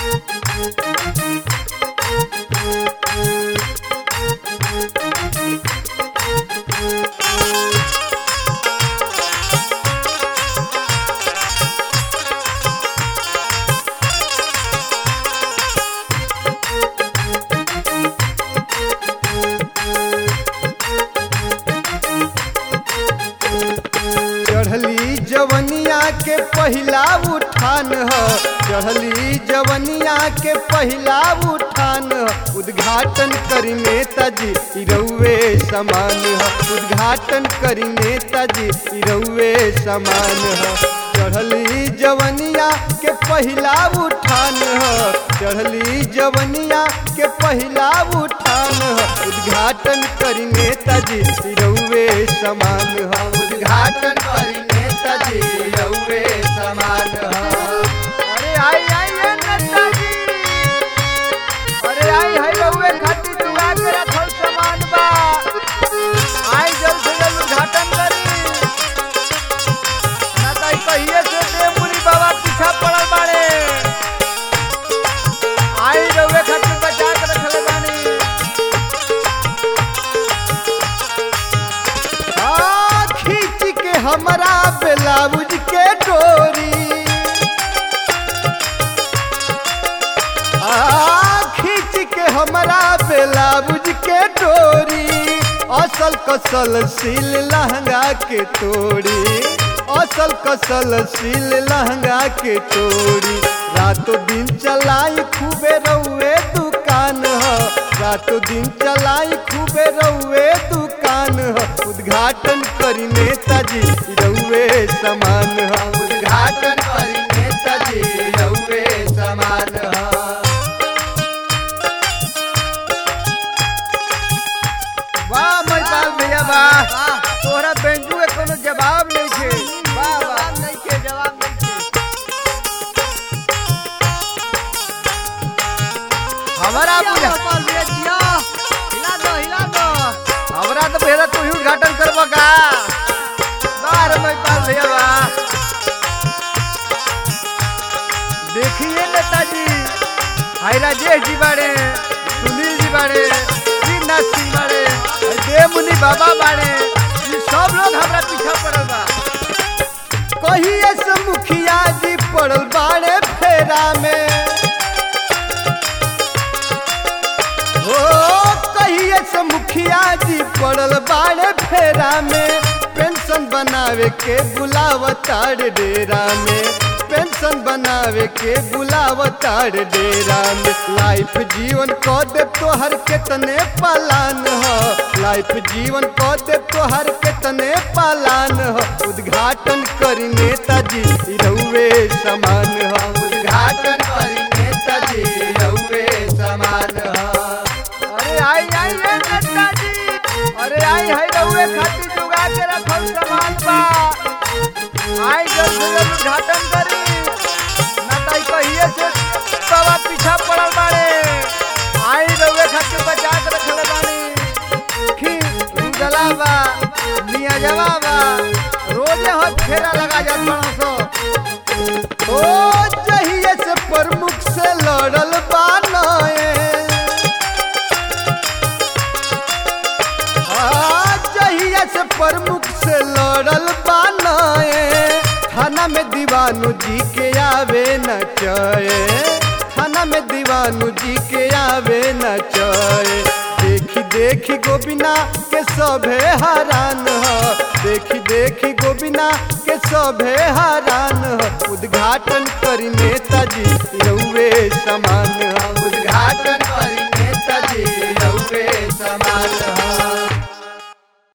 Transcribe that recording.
चढ़ली जवनिया के पहिला उठान ह चढ़ली जवनिया के पहिला उठान ह उद्घाटन करी नेताजी ई रउए समान ह उद्घाटन करी नेताजी ई रउए समान ह चढ़ली जवनिया के पहिला उठान ह चढ़ली जवनिया के पहिला उठान ह उद्घाटन करी नेताजी ई रउए समान ह उद्घाटन करी नेताजी ई रउए समान ह अरे आई आई है नेताजी अरे आई है रउए खातिर दुआ के रखल सामान बा आई जल्द से जल्द उद्घाटन करी ना तो ई कहिए से देवमुनि बाबा पीछा पड़ल बाड़े आई रउए खातिर बचा के रखले बानी आ, खींच के हमरा ब्लाउज के डोरी आ, खींच के हमरा ब्लाउज के डोरी असल कसल सील लहंगा के तोड़ी असल कसल सील लहंगा के तोड़ी रातों दिन चलाई खूबे रउए दुकान ह रातों दिन चलाई खूबे रउए दुकान ह उद्घाटन करी नेताजी रउए समान ह उद्घाटन करी नेताजी रउए समान ह वाह महिपाल भैया वाह तोहरा बेंजू के कोनो जवाब नहीं छे वाह वाह नहीं के जवाब नहीं छे हमारा बुझा हिला दो हिला दो हमरा तो पहले तू ही उद्घाटन करबो का वाह रे महिपाल भैया वाह देखिए नेताजी हाय राजेश जी बाड़े सुनील जी बाड़े श्रीनाथ सिंह बाड़े और देवमुनि बाबा बाड़े ये सब लोग हमरा पीछा पड़ल बा कहिए से मुखिया जी पड़ल बाड़े फेरा में हो कहिए से मुखिया जी पड़ल बाड़े फेरा में पेंशन बनावे के बुलावतार डेरा में पेंशन बनावे के बुलावतार डेरा में लाइफ जीवन क दे तोहर केतने पालान ह लाइफ जीवन क दे तोहर केतने पालान ह उद्घाटन करी नेताजी ई रउए समान ह उद्घाटन करी नेताजी ई रउए समान ह अरे आई आई है नेताजी अरे आई है रउए खातिर जुगा के रखल सामान बा आई जल्द से जल्द उद्घाटन करी ना तो ई कहिए से बाबा पीछा पड़ल बाड़े आई रउए खातिर बचा के रखले बानी खीर उजला बा मिया जवा बा रोजे हो फेरा लगा जात बड़ा सो ओ जहिए से प्रमुख से लड़ल बानए आ, जहिए से प्रमुख से लड़ल बानए थाना में दीवानू जी के आवे न चए थाना में दीवानू जी के आवे न चए देखी देखी गोबिना के सभे हरान ह देखी देखी गोबिना के सभे हरान ह उद्घाटन करी नेताजी रउए समान